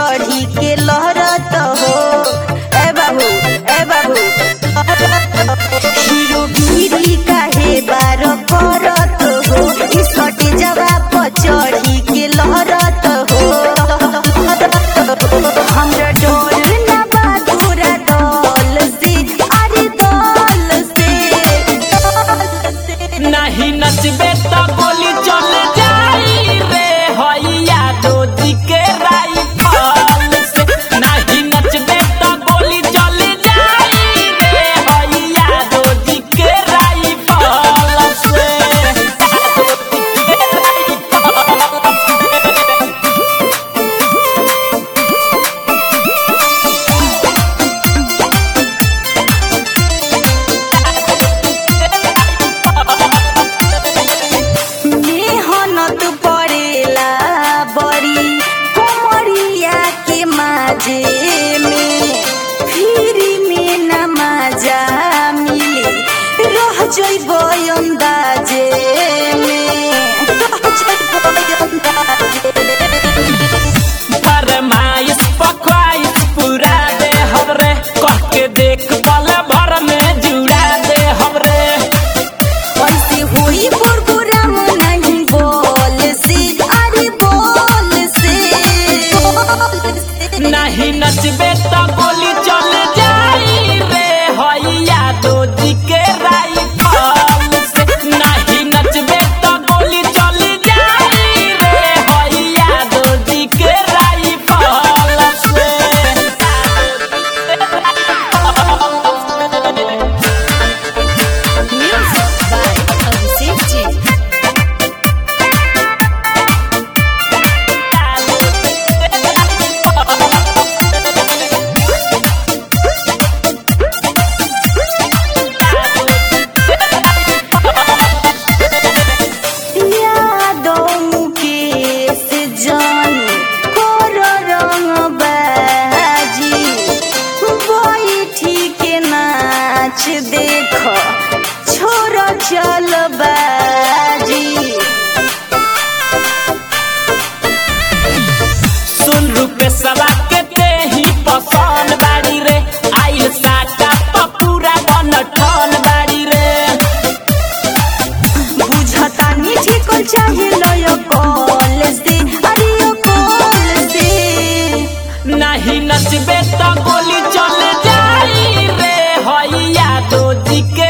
चढ़ी के लहरत हो ए बाबू ए बाबू हीरो गिरी काहे बार करत हो ई सटे जवाब पर चढ़ी के लहरत हो हमरा डोल ना बा तोरा दल से अरे दल से दल से नहीं नचबे तो गोली चल जाई रे हैया दोजी के राइफल से नहीं नचबे तो गोली चल जाई रे हैया दोजी के राइफल से मेहनत पड़ेला बड़ी कोमरिया के माजे में फिर में न मजा मिले रह जइब अंदाजे में रह जइब अंदाजे में। फरमाइश पख्वाइश पूरा दे हमरे कह के देख पल भर में जुड़ा दे हमरे कैसे हुई प्रोग्राम नहीं बोल से अरे बोल से बोल से नहीं नचबे तो गोली चल जाई रे हैया दोजी के राइफल से नहीं नचबे तो गोली चल जाई रे हैया दोजी के राइफल से Music by Abhishek Ji. यादों मुकेश जानी कोर रंग बाजी बैठी के नाच देख छोर चल बाजी सुन रुपे सवा के ते ही पसंद बाड़ी रे आइल साटा तो पूरा गन ठन बाड़ी रे बुझता मीठी को चाहे लय कॉल से अरे कॉल से नहीं नचबे तो गोली चल जाई रे हैया दोजी के